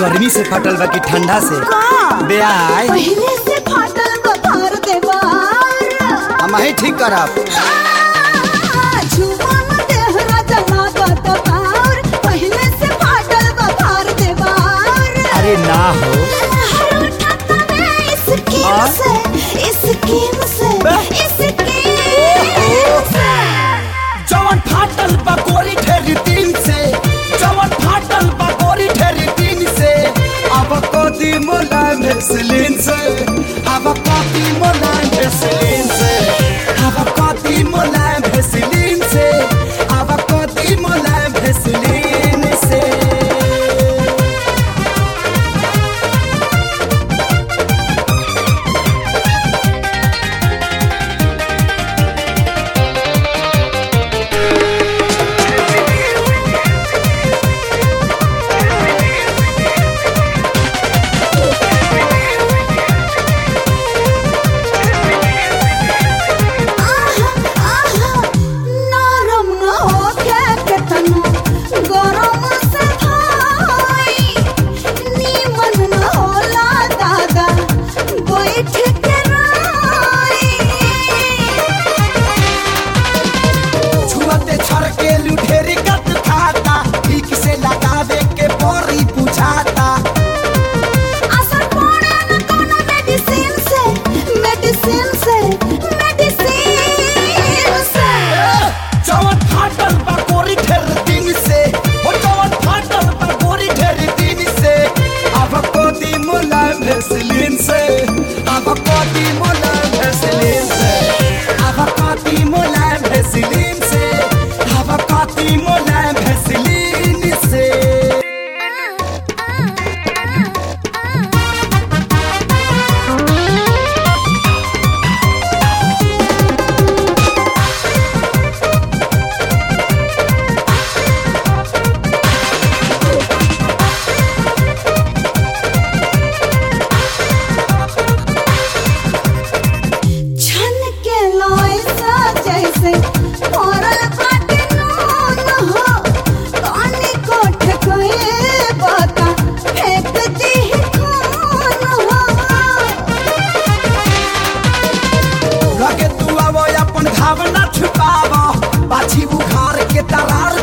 गर्मी से फटल बा कि ठंडा से बेआय पहले से फाटल बखार देवार हम ही ठीक करब छुमन देहरा जमा गतवार पहले से फाटल बखार देवार अरे ना हो हर उठाता मैं इस स्कीम हाँ? से इस स्कीम से बे- इस स्कीम से जवन फाटल बकोरी ठेरी तीन से जवन फाटल बकोरी ठेरी तीन से अब कोती मोला भेसलिन से अब कोती मोला भेसलिन से अब कोती मोला भेसलिन से अब कोती मोला भेसलिन से आहा आहा नरम न होके केतनो गरम से भाई नीमन न होला दादा बैठ के राई छुअते छर के लुढेरी कत खाता ठीक से लगावे के बोरी बुझाता असर पड़े न कोनो मेडिसिन से मेडिसिन से मेडिसिन से जवन फाटल बा गोरी ठेर दिन से ओ जवन फाटल बा गोरी ठेर दिन से अब कोदी मोला भेसलिन से अब कोदी मोला भेसलिन से अब कोदी मोला भेसलिन से अब कोदी मोला भेसलिन से छन के लोइसा जैसे औरल बाटे नून हो कानी कोठ कोए बाता फेंक दी खून हो लगे तू आवो अपन भावना छुपावो पाछी बुखार के दरार